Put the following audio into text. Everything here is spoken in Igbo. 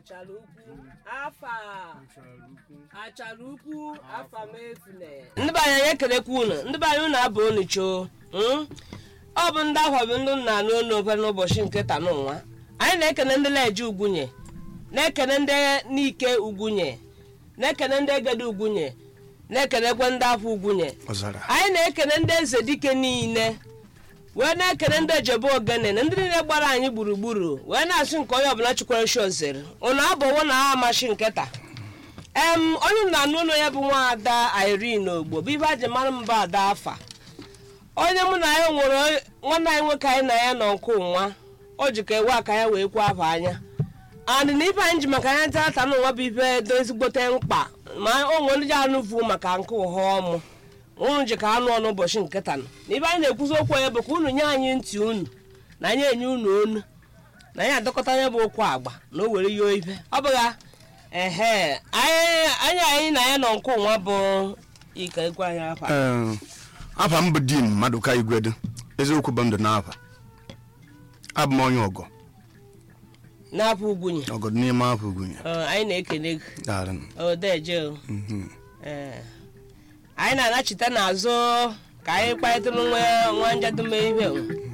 achara ukwu afa achara ukwu afa mefune ndị be anyị ekelekwa unu ndị be anyị unu abụ unu choo mm? ọ bụ ndị ahụ bụ ndị nna anụ unu ofe n'ụbọchị nke taa n'ụwa anyị na-ekene ndị leje ugwunye na-ekene ndị n'ike ugwunye na-ekene ndị egede ugwunye na-ekenekwa ndị afọ ugwunye ọzara anyị na-ekene ndị eze dike niile wee na-ekene ndị ejebe ogene na ndị niile gbara anyị gburugburu wee na-asị nke onye ọbụla chikwara shi ozere ụnụ abụwo na ha amachi nkịta em onye m na-anụ ụlọ ya bụ nwa ada irene ogbo bụ ibe aji mara mba ada afa onye mụ na ya nwere nwanne anyị nwoke anyị na ya nọ nke ụnwa o ji ka ewe aka ya wee kwuo afọ anya andị na ife anyị ji maka anya tata n'ụwa bụ ife do ezigbote mkpa ma o nwere ndị ji anụ vu maka nke ụha ọmụ unu ji ka anụ ọnụ ụbọchị nke taa na ibe anyị na-ekwuzi okwu ya bụ ka unu nye anyị ntị unu na anyị enye unu onu na anyị adọkọta anya bụ okwu agba na o were yoo ife ọ bụgha ehe anyị anyị anyị na ya nọ nke ụnwa bụ ike ekwe anyị afa Ee, afa m bụ din Maduka Igwedu eziokwu bụ ndụ n'afa abụ m onye ọgọ n'afọ ugwunye ọgọ dị n'ime afọ ugwunye Ọ, anyị na-ekene gị Daalụ. odeje o Mhm. Ee. anyị na-anachite n'azụ ka anyị kparịtara nwa nwa njadume ihe o